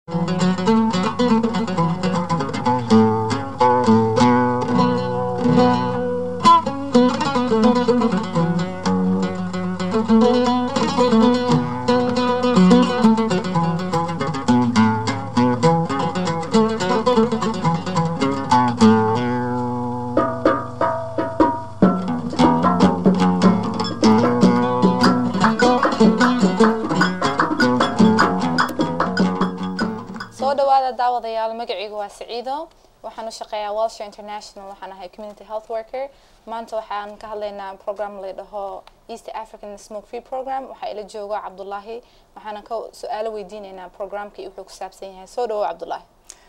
soo dhawaada daawadayaal magacaygu waa saciido waxaan u shaqeeyaa welsher international waxaan ahay community health worker maanta waxaan ka hadlaynaa program la dhaho east african smoke free program waxaa ila jooga cabdulaahi waxaana ka su-aalo weydiinaynaa programka iyo wuxuu ku saabsan yahay soo dhawow cabdulaahi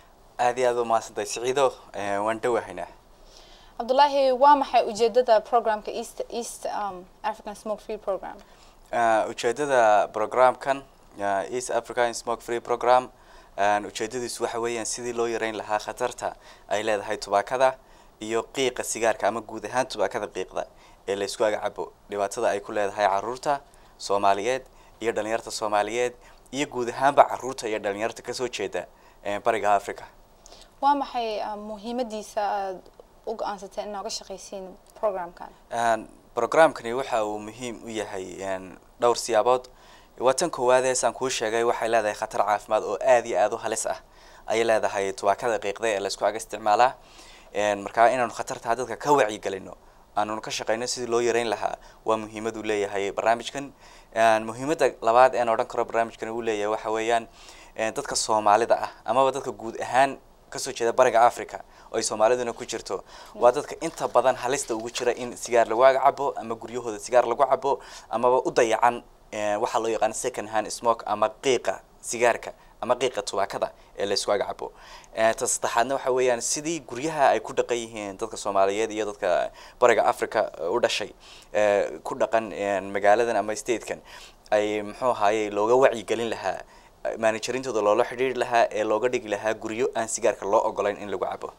aad iyo aad u mahadsantahay siciido eh, waan dhowahaynaa cabdulaahi waa maxay ujeedada programka east east um, african smoke free program Eh, ujeedada programkan eh, east african smoke free program eh, ujeedadiisu waxa weeyaan sidii loo yareyn lahaa khatarta ay leedahay tubaakada iyo qiiqa sigaarka ama guud ahaan tubaakada qiiqda ee la isku agacabo dhibaatada ay ku leedahay caruurta soomaaliyeed iyo dhalinyarta soomaaliyeed iyo guud ahaanba caruurta iyo dhalinyarta kasoo jeeda eh, bariga africa waa maxay um, muhiimadiisa aad u go-aansatay in nooga shaqaysiin programkan Een, programkani waxa uu muhiim u yahay een, dhowr siyaabood waa tan koowaadee saan kuu sheegay waxay leedahay khatar caafimaad oo aad iyo aad u halis ah ayay leedahay tubaakada qiiqda ee laysku aga isticmaalaa Een, markaa inaanu khatartaa dadka ka wacyigelino aanunu ka shaqeyno sidii loo yareyn lahaa waa muhiimadu leeyahay barnaamijkan Een, muhiimada labaad een odhan karo barnaamijkan uu leeyahay waxa weeyaan een, dadka soomaalida ah amaba dadka guud ahaan kasoo jeeda bariga africa oo ay soomaaliduna ku jirto waa dadka inta badan halista ugu jira in sigaar lagu aga cabo ama guryahooda sigaar lagu cabo amaba u dayacan eh, waxaa loo yaqaan second hand smoke ama qiiqa sigaarka ama qiiqa tubaakada ee laysku aga cabo Eh, ta saddexaadna waxa weeyaan sidii guryaha ay ku dhaqan yihiin dadka soomaaliyeed iyo dadka bariga africa eh, u dhashay eh, ku dhaqan eh, magaaladan ama statekan ay muxuu ahaayey looga wacyigelin lahaa managerintooda loola xidhiiri lahaa ee looga dhigi lahaa guryo aan sigaarka loo ogolayn in lagu cabo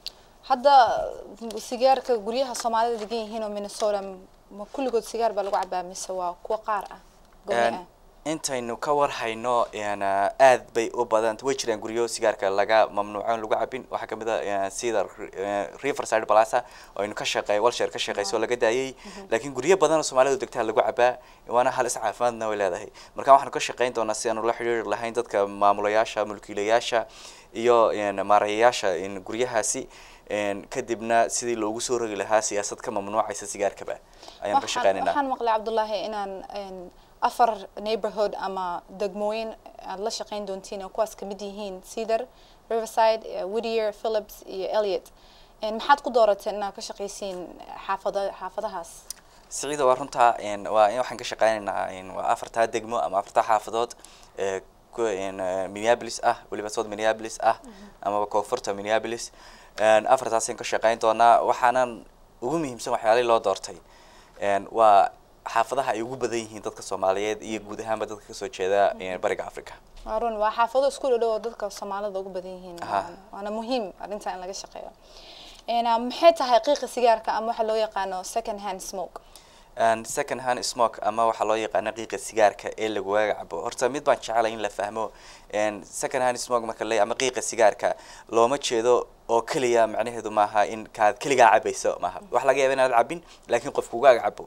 hadda sigaarka guryaha soomaalida degan yihiin oo minnesota ma kulligood sigaar baa lagu cabaa mise waa kuwa qaar ah gooni ah Een, intaynu ka warhayno een, ah, aad bay u badan way jiraan guryo sigaarka laga mamnuuco in lagu cabin waxaa kamid a een, sida eh, riverside plaza oo aynu ka shaqeey walsher ka shaqeyso oo laga daayay laakiin guryo badan oo soomaalidu degtaa lagu cabaa waana halis caafimaadna way leedahay marka waxaanu ka shaqeyn doonaa si aanu la xidhiiri lahayn dadka maamulayaasha mulkiilayaasha iyo een, maareeyayaasha een, guryahaasi een, kadibna sidii loogu soo rogi lahaa siyaasad ka mamnuucaysa sigaarkaba ayaanu ka Waxaan- shaqeynayna waxaan maqlay cabdulaahi inaan een, afar neighborhood ama degmooyin aad la shaqeyn doontiin oo kuwaas kamid yihiin cedar riverside eh, whittier phillips iyo elliot Een, maxaad ku dooratay inaad ka shaqaysiin xaafada xaafadahaas siciida waa runtaa een, waa in waxaan ka shaqeynaynaa een, waa afartaa degmo ama afartaa xaafadood ee ku een, eh, minneapolis ah weliba south minneapolis ah amaba koonfurta minneapolis Een, afartaasaan ka shaqeyn doonaa waxaanan ugu muhiimsan waxyaalihii loo doortay een, waa xaafadaha ay ugu badan yihiin dadka soomaaliyeed iyo guud ahaanba dadka kasoo jeeda een, bariga africa waa run waa xaafado isku dhow oo dadka soomaalida ugu badan yihiin Aha. waana- waana muhiim arrinta in laga shaqeeyo Een, ah, maxay tahay qiiqa sigaarka ama waxa loo yaqaano second hand smoke Een, second hand smoke ama waxaa loo yaqaana qiiqa sigaarka ee lagu cabo horta mid baan jeclay in la fahmo een, second hand smoke marka la ama qiiqa sigaarka looma jeedo oo keliya macnaheedu maaha in kaad keligaa cabayso maaha wax laga yaaba inaad cabin laakiin qof kuga cabo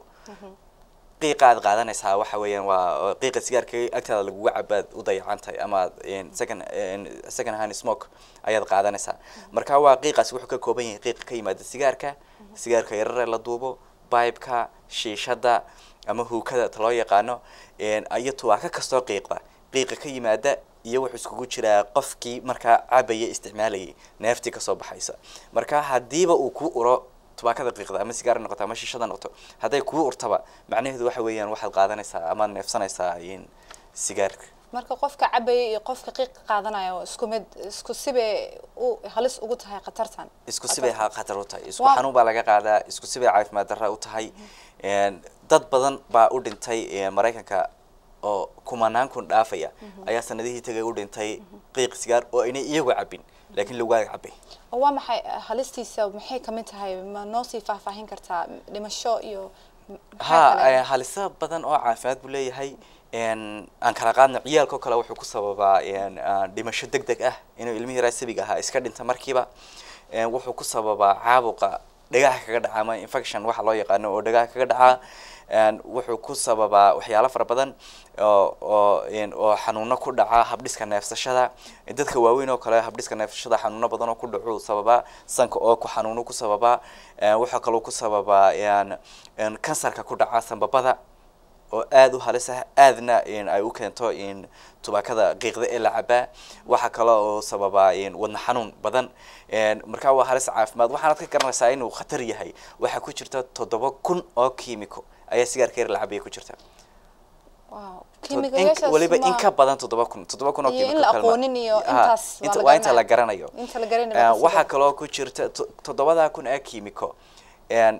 qiiqa aad qaadanaysaa waxa weeyaan waa qiiqa sigaarka agtaada laguga cabaad u dayacan tahay ama een, second een, second hand smoke ayaad qaadanaysaa marka waa qiiqaasi wuxuu ka kooban yahay qiiqa ka yimaada sigaarka sigaarka yarare la duubo bibeka shiishada ama huukada ta loo yaqaano een, iyo tubaako kastoo qiiqda qiiqa ka yimaada iyo wuxuu iskugu jiraa qofkii markaa cabaya isticmaalayay neeftii kasoo baxaysa marka hadiiba uu ku uro tubaakada qiiqda ama sigaar noqoto ama shiishada noqoto hadday kuu urtaba macnaheedu waxa weeyaan waxaad qaadanaysaa amaad neefsanaysaa in sigaarka marka qofka cabaya iyo qofka qiiqa qaadanaya waa isku mid isku sibay u halis ugu tahay khatartan isku sibay ha khatar u tahay isku Waa- xanuun baa laga qaadaa isku sibay caafimaad darra u tahay Een, dad badan baa u dhintay ee, maraykanka oo kumanaan kun dhaafaya ayaa sanadihii tagay u dhintay qiiq sigaar oo aynay iyagu cabin laakiin lagaaga cabay oo waa maxay halistiisa maxay kamid tahay ma noo sii faahfaahin kartaa dhimasho iyo maxaa ha kale? eh, haliso badan oo caafimaad buu leeyahay een, aan kala qaadno ciyaalkao kale wuxuu ku sababaa een, ah, dhimasho deg deg ah inuu ilmihii yaraa sabiga ahaa iska dhinta markiiba een, wuxuu ku sababaa caabuqa dhagaha kaga dhaca ama infection waxa loo yaqaano oo dhagaha kaga dhaca een, wuxuu ku sababaa waxyaalo fara badan oo oo een, oo xanuuno ku dhaca habdhiska neefsashada dadka waaweyn oo kale habdhiska neefsashada xanuuno badan oo ku dhacu sababaa sanka oo ku xanuuno ku sababaa een, waxaa kaloo ku sababaa een, een, kansarka ku dhaca sanbabada oo aada u halis ah aadna in ay u keento in tubaakada qiiqda ee la cabaa waxaa kale oo sababaa in wadna xanuun badan een, markaa waa halis caafimaad waxaanad ka garanaysaa inuu khatar yahay waxaa ku jirta toddoba kun oo kiimiko ayaa sigaarka yar la cabaya ku jirta wow Tod- in- kiimikayaashaas weliba in ma- ka badan toddoba kun toddoba kun oo Iyo in kiimiko la kalma- aqoonin iyo Ha, intaas waa inta- la waa inta la garanayo. garanayo inta la garanayo Eh, baa ka waxaa sidan. kaloo ku jirta to- toddobada kun ee kiimiko een,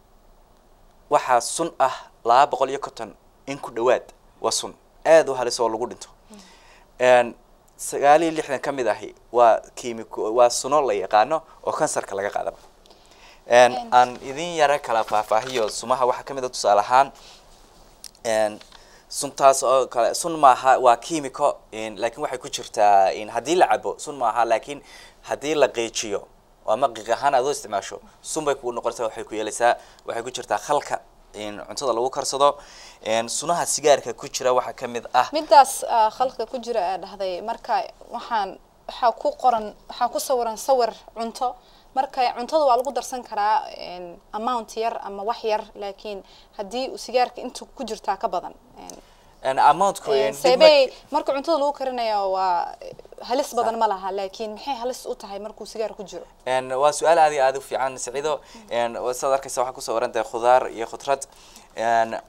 waxaa sun ah laba boqol iyo konton in ku dhawaad waa sun aada u halis oo lagu dhinto een, sagaal iyo lixdan ka mid ahi waa kiimiko waa suno la yaqaano oo kansarka laga qaadaba een, Een. aan idin yara kala faahfaahiyo sumaha waxaa ka mid a tusaale ahaan een, suntaas oo kale sun maaha waa kiimiko een, laakiin waxay ku jirtaa in haddii la cabo sun maaha laakiin haddii la qiijiyo oo ama qiiq ahaan aad u isticmaasho sun bay kugu noqonaysaa waxay ku yeelaysaa waxay ku jirtaa khalka in cuntada lagu karsado een, sunaha sigaarka ku jira waxaa ka mid ah midaas ah, khalka ku jira ee dhahday marka waxaan waxaa ku qoran waxaa ku sawiran sawir cunto marka cuntada waa lagu darsan karaa een, amount yar ama wax yar laakiin haddii uu sigaarka intu ku jirtaa ka badan een, een, amountku een, een, dib seebey mark- marka cuntada lagu karinayo waa halis badan ma laha laakiin maxay halis u tahay markuu sigaar ku jiro een, waa su-aal aad iyo aad u fiican saciido een, waa sidaad arkaysa waxaa kusoo waran tahay khudaar iyo khudrad een,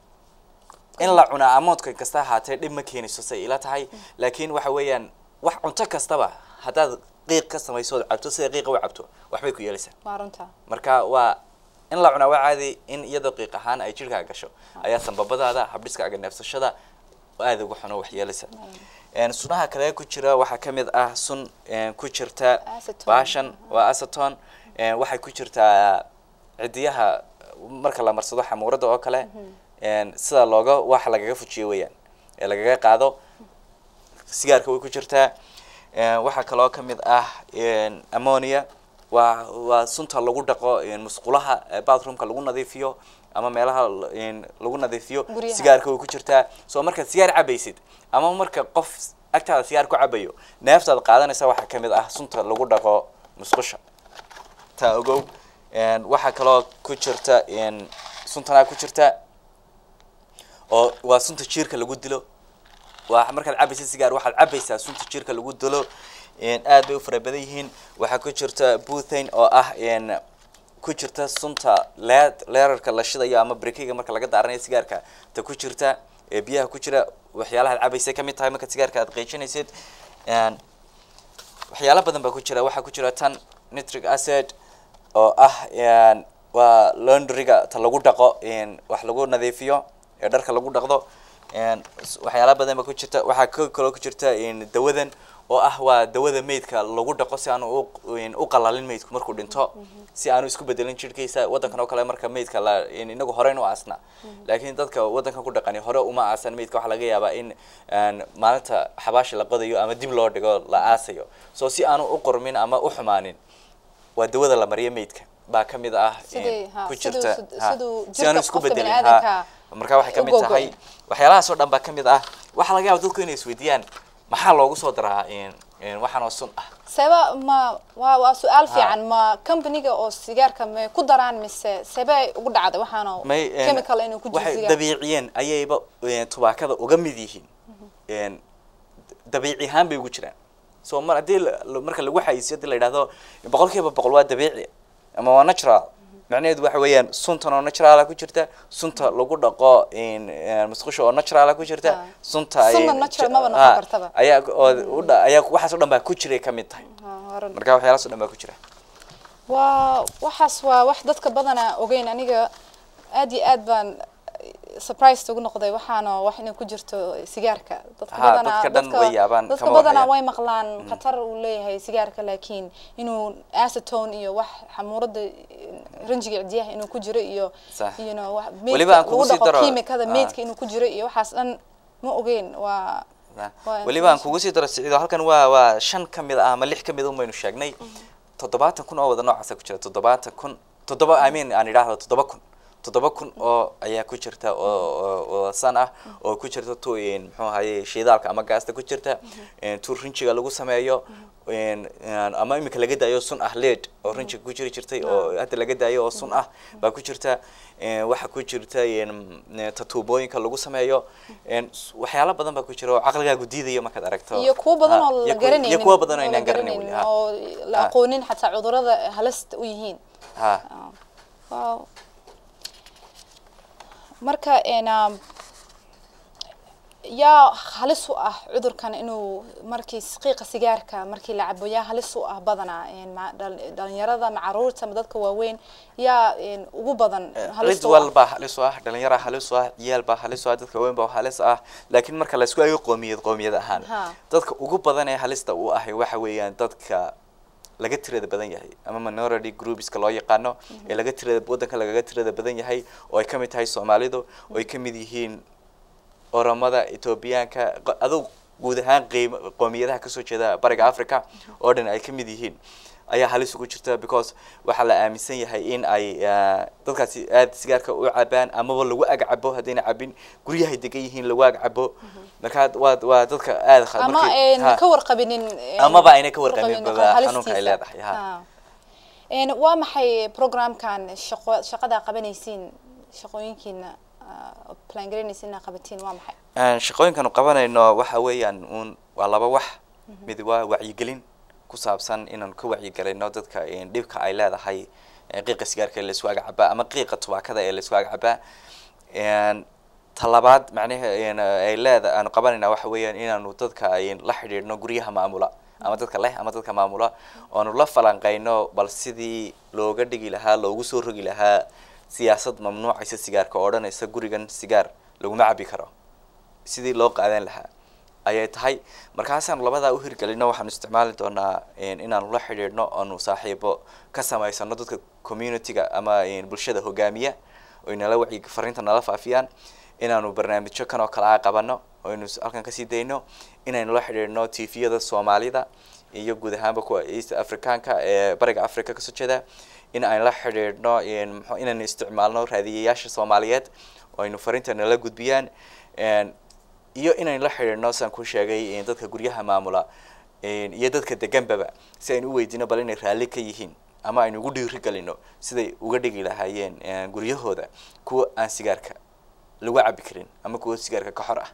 in la cunaa amoodka kasta ahaatee dhib ma keenayso say ila tahay laakiin waxa weeyaan wax cunto kastaba haddaad qiiq ka samayso ood cabto sida qiiqa u cabto waxbay ku yeelaysaa waa runta marka waa in la cunaa waa caadi in iyadoo qiiq ahaan ay jirkaa gasho ayaa sanbabadaada habdhiskaaga neefsashada aada uga xuno wax yeelaysa een, sunaha kale ku jira waxaa ka mid ah sun een, ku jirta Acetone. baashan waa aceton een, waxay ku jirtaa cidiyaha marka la marsado xamuurada oo kale een, sida looga waxa lagaga fujiyo weeyaan ee lagaga qaado sigaarka way ku jirtaa een, waxaa kaloo ka mid ah een, ammonia waa waa sunta lagu dhaqo een, musqulaha ee bathroomka lagu nadiifiyo ama meelaha l- een, lagu nadiifiyo Guryaha. sigaarka way ku jirtaa soo markaad sigaar cabaysid ama marka qof agtaada sigaar ku cabayo neeftaad qaadanaysa waxaa ka mid ah sunta lagu dhaqo musqusha taa ogow een, waxaa kaloo ku jirta een, suntanaa ku jirta oo waa sunta jiirka lagu dilo waa markaad cabaysa sigaar waxaad cabaysaa sunta jirka lagu dilo een, aad bay u fara badan yihiin waxaa ku jirta buthane oo ah een, ku jirta sunta leed leerarka la shidayo ama brekiga marka laga daaranayo sigaarka ta ku jirta ee biyaha ku jira waxyaalahaad cabaysay ka mid tahay markaad sigaarka aad qeejinaysid een, waxyaalo badan baa ku jira waxaa ku jira tan nitric acid oo ah een, waa laundryga ta lagu dhaqo een, wax lagu nadiifiyo ee dharka lagu dhaqdo een, s- waxyaalo badan baa ku jirta waxaa ka kaloo ku jirta een, dawadan oo ah waa dawada meydka lagu dhaqo si aanu u- een, u qalalin meydku markuu dhinto si aanu isku bedelin jirhkiisa wadankan oo kale marka meydka la een, inagu horeyn u aasna laakiin dadka wadankan ku dhaqani hore uma aasan meydka waxaa laga yaabaa in een, maalinta xabaashi la qodayo ama dib loo dhigo la aasayo so si aanu u qormin ama u xumaanin waa dawada la mariyo meydka baa ka mid ah een, Sidii, ha, ku siduu- jirta sid- ha, siduu si aanu jirka isku qofka bedelin bini'aadamka ha marka waxay ka u mid gogo'in. tahay waxyaalahaas oo dhan baa ka mid ah waxaa laga yaaba dadku inay isweydiiyaan maxaa loogu soo daraa een, een, waxaan oo sun ah seeba ma waa waa su-aal fiican ma companyga oo sigaarka may ku daraan mise seebay ugu dhacday waxaana may een, chemical inuu ku jiro waxay sigaar dabiiciyeen ayayba een, tubaakada uga mid yihiin een, dabiici ahaan bay ugu jiraan so mar haddii la- la- marka lagu xayisiyo hadii la yidhahdo boqol kiiba boqol waa dabiici ama waa natural macnaheedu waxa weeyaan suntan oo naturala ku jirta sunta lagu dhaqo een, een, musqusha oo naturala ku jirta Ah. sunta Sunna een, natural j- maba noqon ah, kartaba. ayaa oo u dha- ayaa waxaas oo dhan baa ku jiray ka mid tahay Ah, horan. marka waxyaalahaas oo dhan baa ku jira waa waxaas waa wax dadka badana ogeyn aniga aad iyo aad baan surprised ugu noqday waxaana wax inay ku jirto sigaarka dadka Ha, badanaa dadka dhan way yaabaan, dadka kama badanaa warhayaan. way maqlaan khatar uu leeyahay sigaarka laakiin inuu acetone iyo wax xamuurada ranjiga cidiyaha inuu ku jiro iyo Sax. you know wax Weliba aan meydka kugu lagu sii dhaqo daro- kiimikada ah. meydka inuu ku jiro iyo waxaas dhan ma ogeyn waa Waa weliba aan information. kugu sii daro siciido halkan waa waa shan ka mid ah ama lix ka mid un baynu sheegnay toddobaatan kun oo wada noocaasa ku jira toddobaatan kun toddoba i mean aan idhaahdo toddoba kun toddoba kun oo ayaa ku jirta oo oo- oo san ah oo ku jirta tu in muxuu ahaye shidaalka ama gaasta ku jirta in tu rinjiga lagu sameeyo in in- ama imika laga daayo sun ah lead oo rinjiga ku jiri jirtay oo hadda laga daayo oo sun ah baa ku jirta in waxa ku jirta in tatuubooyinka lagu sameeyo in s- waxyaalo badan baa ku jira oo caqligaagu diidayo markaad aragto iyo kuwo badan Ha, oo iyo la kuwo- garanaynin iyo kuwo badan oo oo la inaan garanayn weli, garanaynin ha. oo la Ha. aqoonin xataa cudurada halista u yihiin ha Wow. marka een, um, yaa halis u ah cudurkan inuu markii qiiqa sigaarka markii la cabo yaa halis u ah badanaa een, ma- dhal- dhalinyarada ma caruurta ma dadka waaweyn yaa een, ugu badan cid halista u ah walbaa halis u ah dhalinyara halis u ah ciyaal baa halis u ah dadka weyn baa halis ah laakiin marka laisku eego qoomiyad qoomiyad ahaan Ha. dadka ugu badan ee halista u ahi waxa weeyaan dadka laga tirada badan yahay ama minority groupska loo yaqaano ee laga tirada waddanka lagaga tirada badan yahay oo ay ka mid tahay soomaalidu oo ay ka mid yihiin oromada etoobiyaanka q- adug guud ahaan qiim qoomiyadaha kasoo jeeda bariga africa oo dhan ay ka mid yihiin ayaa halis ugu jirta because waxaa la aaminsan yahay in ay ah, dadkaasi aada sigaarka u cabaan amaba lagu ag cabo haddayna cabin guryahay degan yihiin lagu ag cabo marka waa waa dadka aada kha- ama markii- een, ha. ka warqabinin een, Amaba ayna ka warqabin warqabin baba halistiisa. xanuunka ay leedahay, ha. Ha. Een, waa maxay programkan shaqo shaqada qabanaysiin shaqooyinkiina ah, plan garaynaysiin inaad qabatiin waa maxay Een, shaqooyinkanu qabanayno waxa weeyaan uun waa laba wax mid waa wacyigelin ku saabsan inaan ka wacyigelino dadka een, dhibka ay leedahay een, qiiqa sigaarka ee laisku ag cabaa ama qiiqa tubaakada ee laisku ag cabaa Een, talabaad macnaha een, ay leeda aanu qabanayna waxa weeyaan inaanu dadka een, la xidhiidhno guryaha maamula ama dadka leh ama dadka maamula oonu la falanqeyno bal sidii looga dhigi lahaa loogu soo rogi lahaa siyaasad mamnuucaysa sigaarka oo odhanaysa gurigan sigaar laguma cabi karo sidii loo qaadan lahaa ayay tahay markaasaanu labadaa u hirgelino waxaanu isticmaali doonaa een, inaanu la xidhiidhno oonu saaxiibo ka samaysano dadka community-ga ama een, bulshada hogaamiya oy nala wacyi fariinta nala faafiyaan inaanu barnaamijyo kan oo kale a qabano oynu s- halkan kasii dayno inaynu la xidhiidhno tviyada soomaalida iyo guud ahaanba kuwa east africaanka ee bariga africa kasoo jeeda in aan la xidhiidhno een, muxuu- inaynu isticmaalno raadiyayaasha soomaaliyeed oo aynu fariinta nala gudbiyaan een, iyo inaynu la xidhiidhno saan ku sheegay een, dadka guryaha maamula een, iyo dadka deganbaba si aynu u weydiino bal inay raalli ka yihiin ama aynu ugu dhiiri gelino siday uga dhigi lahaayeen een, guryahooda kuwa aan sigaarka lagu cabi karin ama kuwa sigaarka ka xor ah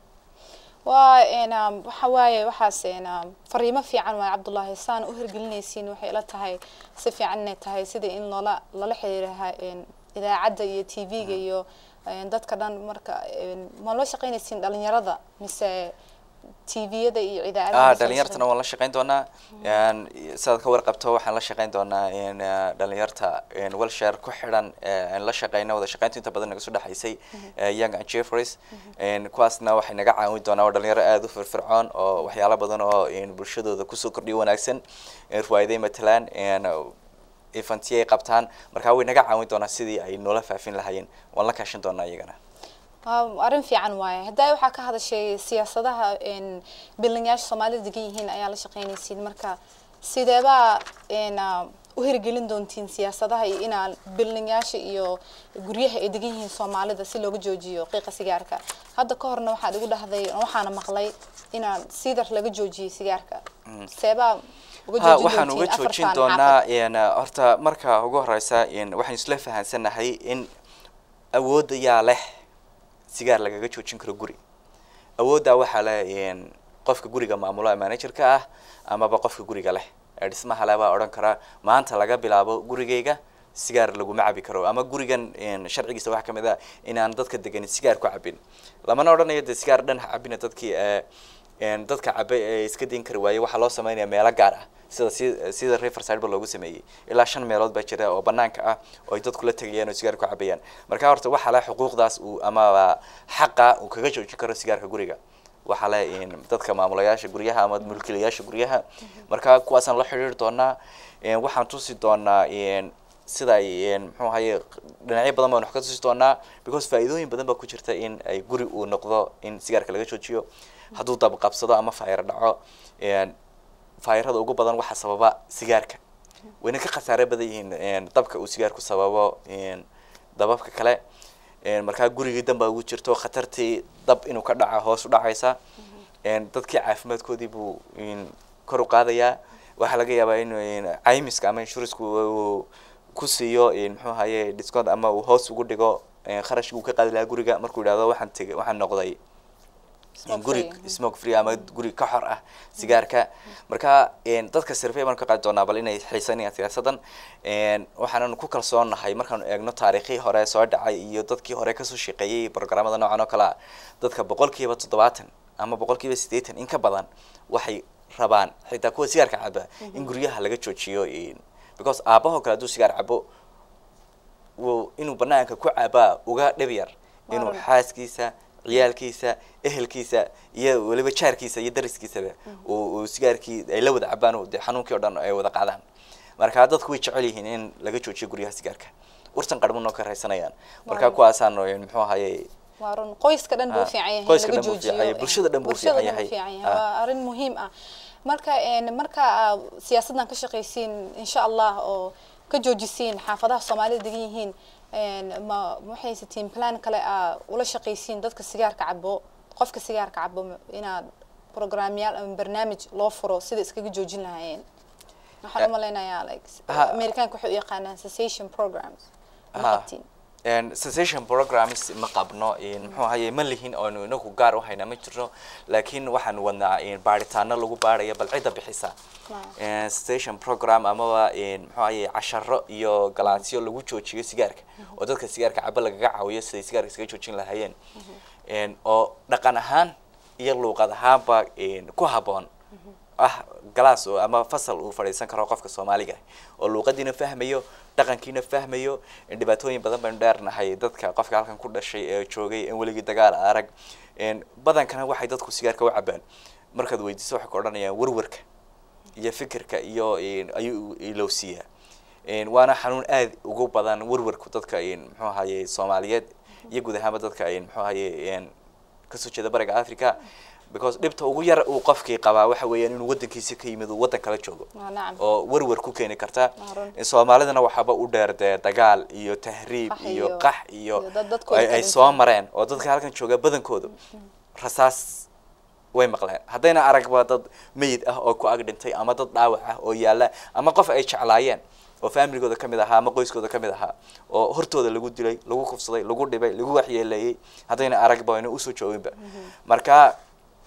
waa een, um, waxa waaye waxaas een, um, fariimo fiican waaye cabdullaahi saan u hirgelinaysiin waxay ila tahay si fiican inay tahay sidii in loola lala xiriiraha een, idaacadda iyo t v-ga iyo een, dadka dhan marka een, ma loo shaqaynaysiin dhalinyarada mise t v-yada iyo idaacadaha ah mise la dhalinyartana waan la shaqayn doonaa Een, sidaad ka warqabto waxaan la shaqayn doonaa een, eh, dhalinyarta een, welshare ku xidhan ee, aan la shaqayno wada shaqaynta inta badan naga soo dhexaysay eh, young and jeffreys Een, kuwaasna waxay naga caawin doonaa waa dhalinyaro aada u firfircoon oo waxyaalo badan oo een, bulshadooda kusoo kordhiyo wanaagsan een, ruwaayaday matalaan een, efantiya ay qabtaan markaa way naga caawin doonaa sidii ay noola faafin lahaayeen waan la kaashan doonaa iyagana waa arrin fiican waaye haddaa waxaa ka hadashay siyaasadaha een, bilinyaasha soomaalida degan yihiin ayaa la shaqaynaysiin marka sideebaa een, ah, u hirgelin doontiin siyaasadaha iyo inaa bilinyaasha iyo guryaha ay degan yihiin soomaalida si looga joojiyo qiiqa sigaarka hadda ka horna waxaad igu dhahday waxaana maqlay inaan sidar laga joojiyay sigaarka seebaa uga ha joojin waxaan uga doontiin joojin afartan doonaa xaafad? een, horta marka ugu horeysa een, waxaan isla fahansanahay in awoodda yaa leh sigaar lagaga joojin karo guri awooddaa waxaa leh een, qofka guriga maamula managerka ah amaba qofka guriga leh ee dhismaha leh baa odhan karaa maanta laga bilaabo gurigayga sigaar laguma cabi karo ama gurigan een, sharcigiisa waxaa kamid ah inaan dadka degan sigaar ku cabin lamana odhanayo dee sigaar dhan ha cabina dadkii ee een, dadka cabe ee iska dayn kari waaye waxaa loo sameynaya meelo gaar ah sida si sida riverside ba loogu sameeyey ilaa shan meelood baa jira oo banaanka ah oo ay dadku la tegayaan oo sigaar ku cabayaan marka horta waxaa leh xuquuqdaas uu amaba xaqa uu kaga joojin karo sigaarka guriga waxaa leh in dadka maamulayaasha guryaha ama mulkiilayaasha guryaha marka kuwaasaan la xidhiiri doonaa een, waxaan tusi doonaa een, sida ay muxuu ahaye dhinacyo badan baan wax ka tusi doonaa because faa'iidooyin badan baa ku jirta in ay guri uu noqdo in sigaarka laga joojiyo hadduu dab qabsado ama fayr dhaco fayrada ugu badan waxaa sababa sigaarka wayna ka khasaare badan yihiin dabka uu sigaarku sababo dababka kale markaa gurigii danbaa ugu jirto khatartii dab inuu ka dhaca hoos u dhacaysa dadkii caafimaadkoodii buu kor u qaadayaa waxaa laga yaabaa in caymiska ama inshuranceku uu ku siiyo muxuu ahaye discount ama uu hoos ugu dhigo kharashkii uu ka qaadi lahaa guriga markuu yidhahdo waxaan tegay waxaan noqday guri smoke free ama guri ka xor ah sigaarka marka dadka survey baan ka qaadi doonaa bal inay xiisanayaan siyaasadan waxaanan ku kalsoonahay markaanu eegno taariikhii hore soo dhacay iyo dadkii hore kasoo shaqeeyey programmada noocan oo kale ah dadka boqolkiiba toddobaatan ama boqolkiiba siddeetan in ka badan waxay rabaan xitaa kuwa sigaarka caba in guryaha laga joojiyo because aabahoo kale hadduu sigaar cabo w inuu banaanka ku cabaa uga dhib yar inuu xaaskiisa ciyaalkiisa ehelkiisa iyo weliba jaarkiisa iyo dariskiisaba uu sigaarkii ay la wada cabaan de xanuunkii o dhan ay wada qaadaan marka dadku way jecel yihiin in laga joojiyo guryaha sigaarka urtan qarmunoo ka raysanayaan marka kuwaasaan muxuu ahaye waa run qoyska dhan buu fiican yahay qoyska laga dhan buu joojiyo fiican yahay, bulshada dhan buu bulshada fiican dhan buu yahay. fiican yahay Ah. waa arrin muhiim ah marka een, marka aa siyaasaddan ka shaqaysiin insha allah oo ka joojisiin xaafadaha soomaalida degan yihiin een, ma ma haysatiin plan kale aa ula shaqaysiin dadka sigaarka cabo qofka sigaarka cabo ma- inaad programyaal ama barnaamij loo furo sida iskaga joojin lahaayeen waxaan u malaynayaa like Ha. amerikaanka waxay u yaqaanaan cessation programs ma Ha. qabtiin And cessation programs ma qabno in muxuu ahaye ma lihin oonu inagu gaar u hayna ma jirno laakiin waxaan wadnaa in baaritaano lagu baaraya bal cidda bixisa Wow. And cessation program amaba in muxuu ahaye casharo iyo galaasyo lagu joojiyo sigaarka oo dadka sigaarka caba lagaga caawiyo siday sigaarka iskaga joojin lahaayeen And oo dhaqan ahaan iyo luuqad ahaanba in ku habboon ah galaas oo ama fasal uu fadhiisan karo qofka soomaaliga oo luuqadiina fahmayo dhaqankiina fahmayo in dhibaatooyin badan baynu dheernahay dadka qofka halkan ku dhashay ee joogay in weligii dagaal arag in badankana waxay dadku sigaarka u cabaan markaad weydiiso waxay ku odhanayaan warwarka iyo fikirka iyo in ayuu ilowsiiyaa in waana xanuun aad ugu badan warwarku dadka in muxuu ahaye soomaaliyeed iyo guud ahaanba dadka in muxuu ahaye in kasoo jeeda bariga africa because dhibta ugu yar uu qofkii qabaa waxa weeyaan inuu wadankiisa ka yimid uu wadan kala joogo Waa nacam oo warwar ku keeni karta Waa run. in soomaalidana waxaaba u dheer dee dagaal iyo tahriib Qax iyo iyo- qax iyo iyo dad dadkooda ay ka ay dhinteen. soo mareen oo dadka halkan jooga badankoodu rasaas way maqleen haddayna aragba dad meyid ah oo ku ag dhintay ama dad dhaawac ah oo yaalla ama qof ay jeclaayeen oo familigooda kamid ahaa ama qoyskooda kamid ahaa oo hortooda lagu dilay lagu kufsaday lagu dhibay lagu waxyeeleeyey haddayna aragba wayna usoo joogинba marka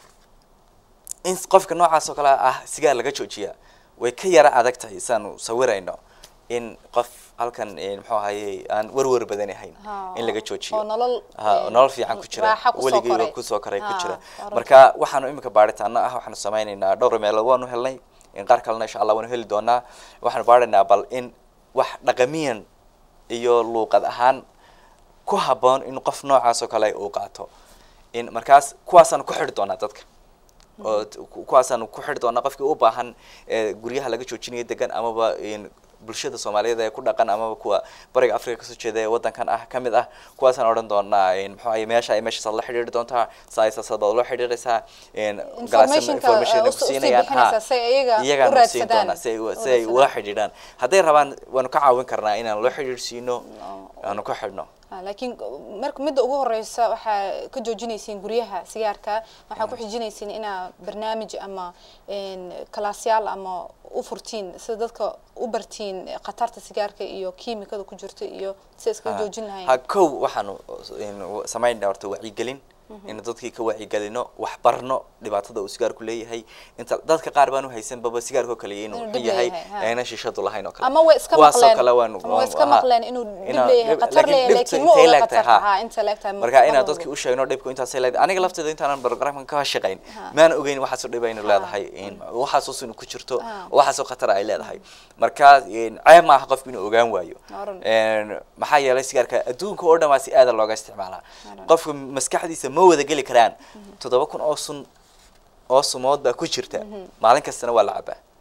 in qofka noocaas oo kale ah sigaar laga joojiya way ka yara adag tahay saanu sawirayno in qof halkan eh, muxuu ahaye aan warwar badan ahayn Ha, in laga oo joojiyo nolol, ha eh, nolol fiican ku jira raaxo kusoo weligiiba koray. kusoo koray ku Ha, jira waa runta. marka waxaanu imika baaritaano ah waxaanu sameynaynaa dhowr meelood waanu helnay in qaar kalena insha allah waanu heli doonaa waxaanu baaraynaa bal in wax dhaqamiyan iyo luuqad ahaan ku habboon in qof noocaas oo kale uu qaato in markaas kuwaasaanu ku xidhi doonaa dadka oo t- ku- kuwaasaanu ku xidhi doonaa qofkii u baahan ee guryaha laga joojinayo degan amaba in bulshada soomaaliyeed ee ku dhaqan amaba kuwa bariga africa kasoo jeeda ee wadankan ah kamid ah kuwaasaan odhan doonaa in muxuu ahaye meesha ay meeshaas la xidhiiri doontaa saaisaasad baad loo xidhiiraysaa in Informationka, information uh, ku us- usii siinayaan bixinaysaa si ay iyaga u iyagaan siin raadsadaan. doonaa si ay U si ay ula raadsadaan. xidhiidhaan hadday rabaan waanu ka caawin karnaa inaan loo xidhiidhsiino aanu ku xidhno Ah, laakiin marka midda ugu horeysa waxaa ka joojinaysiin guryaha sigaarka waxaa ku xijinaysiin inaa barnaamij ama een, kalaasyaal ama u furtiin sida dadka u bartiin khatarta sigaarka iyo kiimikada ku jirta iyo sida iskaga joojin ha lahayn kow waxaanu samaynaa horta wacyigelin in dadkii ka wacyigelino wax barno dhibaatada uu sigaarku leeyahay inta dadka qaar baan u haysanbaba sigaarka oo kale inuu Inuu xun dhib yahay leeyahay, ha. ayna shishadu lahayn oo kale ama way iska Kuwaasoo maqleen kale waanu ama way iska aha. maqleen inuu dhib Inaa- leeyahay dhib- khatar laakiin leeyahay dhibtu laakiin ma intay oga leegtahay, khatarta ha. ha inta leegtahay ma- marka ma inaan oga. dadkii u sheegno dhibku intaasay leedahay aniga lafteeda intaanan programkan ka shaqayn maan ogeyn waxaasoo dhib aynu leedahay in waxaasoo sun ku jirto Ah. waxaasoo khatar ay leedahay marka in ceeb maaha qofku inuu ogaan waayo Waa run. Een, maxaa yeelay sigaarka adduunka oo dhan waa si aada looga isticmaalaa qofka maskaxdiisa ma wada geli karaan toddoba kun oo sun oo sumood baa ku jirta maalin kastana waa la cabaa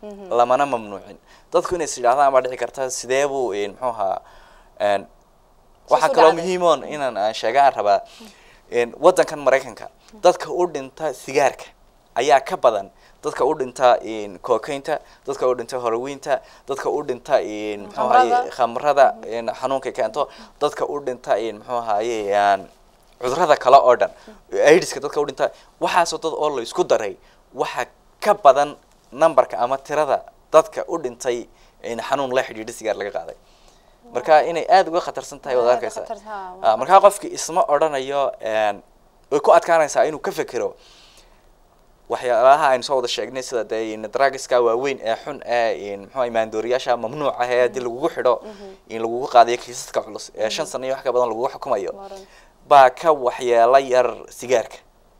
lamana mamnuucin dadku inay is yidhahdaan baa dhici karta sidee buu een, muxuu ahaa een, waxaa u kaloo dhacday. muhiimoon inaan aan sheegaan rabaa een, waddankan maraykanka dadka u dhinta sigaarka ayaa ka badan dadka u dhinta een, kookaynta dadka u dhinta horowiinta dadka u dhinta een, muxuu ahaye Khamrada. khamrada een, xanuunka keento dadka u dhinta een, muxuu ahaye een, cudurada kale oo dhan aidiska dadka u dhinta waxaasoo dad oo la isku daray waxa ka badan numberka ama tirada dadka u dhintay in xanuun la xidhiidha sigaar laga qaaday marka inay aada uga khatarsan tahay waad Aad u arkaysaa khatar- haa, waa Ah, markaa qofki isma odhanayo een, way ku adkaanaysaa inuu ka fekero waxyaalaha aynu soo wada sheegnay sida dee in drugiska waaweyn ee xun ee in muxuu ahay maandooriyaasha mamnuuc ah ee haddii lagugu xidho in lagugu qaadayo kiisaska culus ee shan sano iyo wax ka badan lagugu xukumayo Waran. baa ka waxyeelo yar sigaarka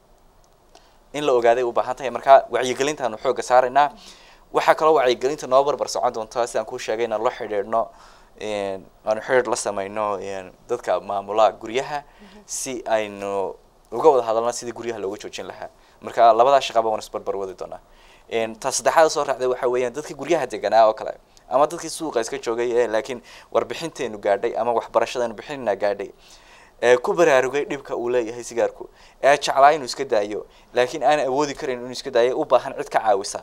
in la ogaaday u baahan tahay marka wacyigelintaanu xooga saaraynaa waxaa kaloo wacyigelinta noo barbar socon doonta sidaan kuu sheegay inaan la xidhiidhno een, aanu xidhiidh la sameyno een, dadka maamula guryaha si aynu uga wada hadalno sidii guryaha looga joojin lahaa marka labadaa shaqaba waan isbarbar wadi doonaa een, ta saddexaad soo raacday waxa weeyaan dadkii guryaha deganaa oo kale ama dadkii suuqa iska joogay ee laakiin warbixinteenu gaadhay ama waxbarashadeenu bixinina gaadhay ee ku baraarugay dhibka uu leeyahay sigaarku ee jeclaa inuu iska daayo laakiin aan awoodi karin inuu iska daayo u baahan cid ka caawisa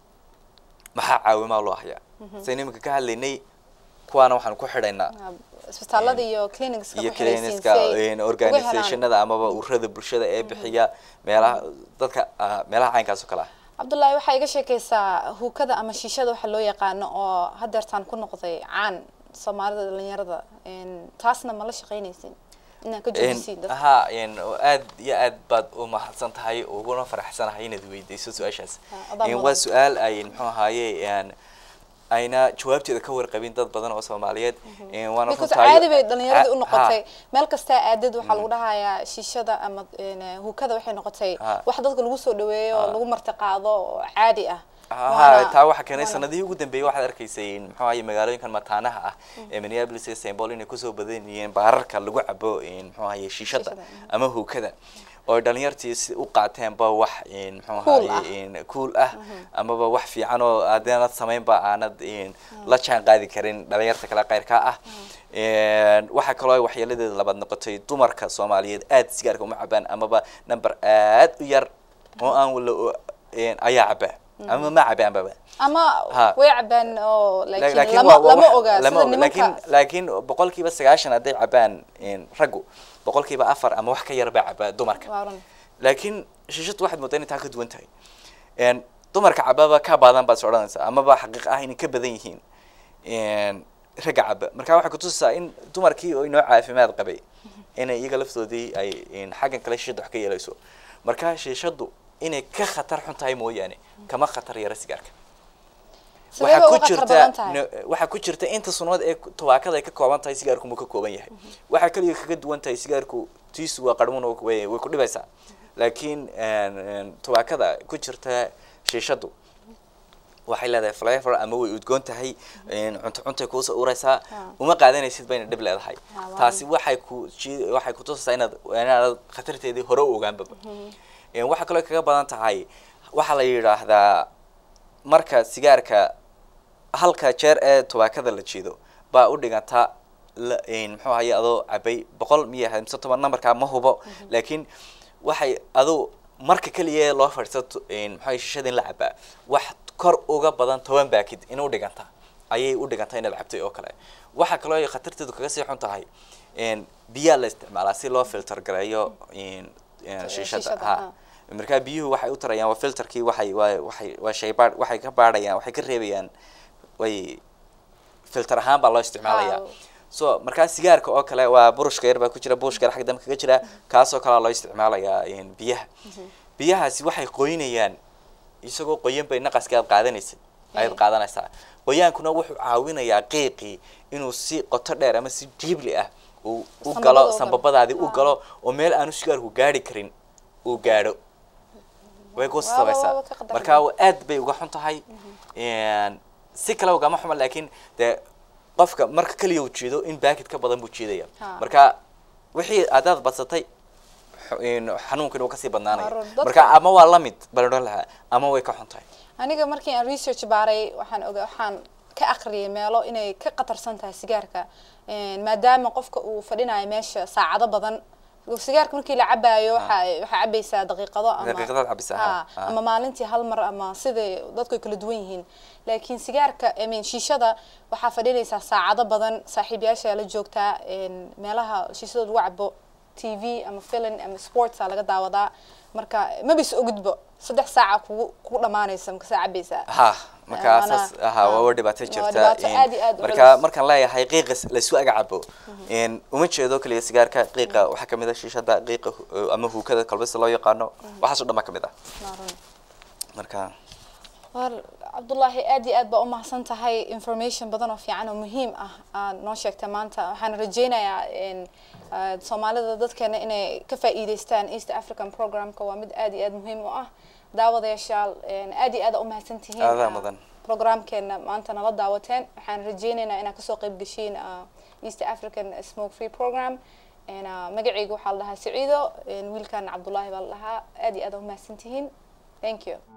maxaa caawimaa loo hayaa saynu iminka ka hadlaynay kuwaana waxaan ku xidhaynaa Ah, isbitaalada iyo clinicska iyo ku xidhaysiin clinicska si ay een, uga organizationada amaba ururada bulshada ee bixiya meelaha dadka ah, meelaha caynkaas oo kale ah cabdullaahi waxaa iga sheekaysaa huukada ama shiishada waxa loo yaqaano oo hadeertaan ku noqday caan soomaalida dhalinyarada Een, taasna ma la shaqaynaysin inaan ka joojisiin dadka ha een, oo aad iyo aad baad u mahadsan tahay uguna faraxsanahay inaad weydeyso su-aashaas Ah, adaa Een, mudan. waa su-aal ay muxuu ahaaye een, ayna jawaabteeda ka warqabin dad badan oo soomaaliyeed Een, waana because runtahay- caadi bay dhalinyarada u Ha- noqotay meel kastaa aadad waxaa lagu dhahayaa shiishada ama een, huukada waxay noqotay Ha. wax dadka lagu soo dhaweeyo oo Ha. lagu martiqaado oo caadi ah ha Waana- taa waxaa keenay waana- sanadihii ugu dambeeyey waxaad arkaysay muxuu ahaye magaalooyinkan mataanaha ah ee minneapolis iyo st paul inay kusoo badan yihiin baararka lagu cabo in muxuu ahaye shiishada Shiishada, mhm. ama huukada oo dhalinyartii si u qaateenba wax in muxuu Cool ahaye in cool ah amaba wax fiican oo haddaanad samaynba aanad in la jaan qaadi karin dhalinyarta kale qayrka ah Een, waxaa kaloo ay waxyeeladeeda labaad noqotay dumarka soomaaliyeed aad sigaarka uma cabaan amaba number aad u yar oo aan wala een, ayaa cabaa ama ma cabaanbaba ama Ha. way cabaan oo laakiin laakiin lama waa- waa lama wax- oga lama sida oga. laakiin nimanka laakiin boqolkiiba sagaashan hadday cabaan een, raggu boqolkiiba afar ama wax ka yar baa cabaa dumarka waa run laakiin shishadu waxaad moodaa inay taa ka duwan tahay Een, dumarka cababa ka badan baad is odhanaysaa amaba xaqiiq ah inay ka badan yihiin een, ragga caba marka waxay kutusaysaa in dumarkii oo inoo caafimaad qabay inay iyaga laftoodii ay een, xaggan kale shishada wax ka yeelayso marka shishadu inay ka khatar xun tahay mooyaane kama khatar yara sigaarka sidee bay waxaa ku uga khatar jirta badan tahay no- waxaa ku jirta inta sunnad ee ku- tubaakada ay ka kooban tahay sigaarku muu ka kooban yahay waxaa kaliya kaga duwan tahay sigaarku tiisu waa qarmuun oo way way ku dhibaysaa laakiin een, een, tubaakada ku jirta shiishadu waxay leedahay flavor ama way udgoon tahay een, cunto cuntay kuusoo uraysaa Ha. uma qaadanaysid bayna dhib leedahay Ha, waa taasi waxay ku jii- waxay kutusaysaa inaad inaad khatarteedii hore u ogaanbaba Een, waxaa kaloo kaga badan tahay waxaa la yidhaahdaa marka sigaarka halka jeer ee tubaakada la jiido baa u dhiganta la- een, muxuu ahaye adoo cabay boqol miya ahayd mise toban numberka ma hubo laakiin waxay aduu marka keliya loo fadhiisato muxuu ahaye shishada in la cabaa wax kor uga badan toban baakid in u dhiganta ayay u dhiganta inaad cabtay oo kale waxaa kaloo ay khatarteedu kaga sii xun tahay een, biyaa la isticmaalaa si loo filter gareeyo een, een, shishada shishada, ha ha. markaa biyuhu waxay u tarayaan waa filterkii waxay waa waxay waa shay baadh waxay ka baadhayaan waxay ka reebayaan way filter ahaan baa loo isticmaalayaa Wow. so markaa sigaarka oo kale waa burushka yar baa ku jira burushka yar xagga dambe kaga jira kaasoo kalea loo isticmaalayaa een, biyaha biyahaasi waxay qoynayaan isagoo qoyan bay naqaska aad qaadanaysay ayaad Eh. qaadanaysaa qoyaankuna wuxuu caawinayaa qiiqii inuu si qoto dheer ama si diibli ah uu u Sambabada galo u galo. sambabadaadii u Ah. galo oo meel aanu sigaarku gaari karin uu gaadho way ku Waaba- sabaysaa waaba ka qadar marka aad bay uga xun tahay Een, si kale ugama xuma laakiin dee qofka marka keliya uu jiido in baakid ka badan buu jiidaya Ha. marka wixii adaad badsatay xu- een, xanuunkan uu kasii badnaanaya Waa run. Dadka- marka ama waa la mid bal odhan lahaa ama way ka xun tahay aniga markii aan research baaray waxaan oga waxaan ka aqriyay meelo inay ka qatarsan tahay sigaarka Een, maadaama qofka uu fadhinayo meesha saacado badan sigaarka markii la cabaayo waxa waxaa cabaysaa daqiiqado ama Daqiiqadaad cabaysaa, Ha, ha, ha. ama maalintii hal mar ama siday dadku ay kala duwan yihiin laakiin sigaarka I mean, shiishada waxaa fadhinaysaa saacado badan saaxiibayaasha la joogtaa een, meelaha shiishada lagu cabo t v ama filin ama sportsa laga daawadaa marka mabis ogudbo saddex saaca kugu kugu dhamaanaysa markasaa cabaysaa ha marka Waana- saas aha ha. waa waa dhibaato Waa jirta dhibaato in- aad iyo aad u marka culus. markaan leeyahay qiiqa laysu aga cabo in uma jeedo kaliya sigaarka qiiqa waxaa kamid ah shiishada qiiqa hu- ama huukada kalbisa loo yaqaano waxaas oo dhan baa kamid ah Maarun. marka war cabdullaahi aad iyo aad baa umahadsan tahay information badan oo fiican oo muhiim ah aad noo sheegtay maanta waxaan rajaynayaa in ah, soomaalida dadkeena inay ka faa'iidaystaan east african programka waa mid aad iyo aad muhiim u ah daawadayaashaal een, aad iyo aad aa umahadsan tihiin Aadaa ah, mudan. programkeena maanta nala daawateen waxaan rajaynaynaa inaad kasoo qayb gashiin ah, east african smoke free program Een, ah, magacayga waxaa la dhahaa saciido een, wiilkan cabdullaahi baa la dhahaa aad iyo aad aa umahadsan tihiin thank you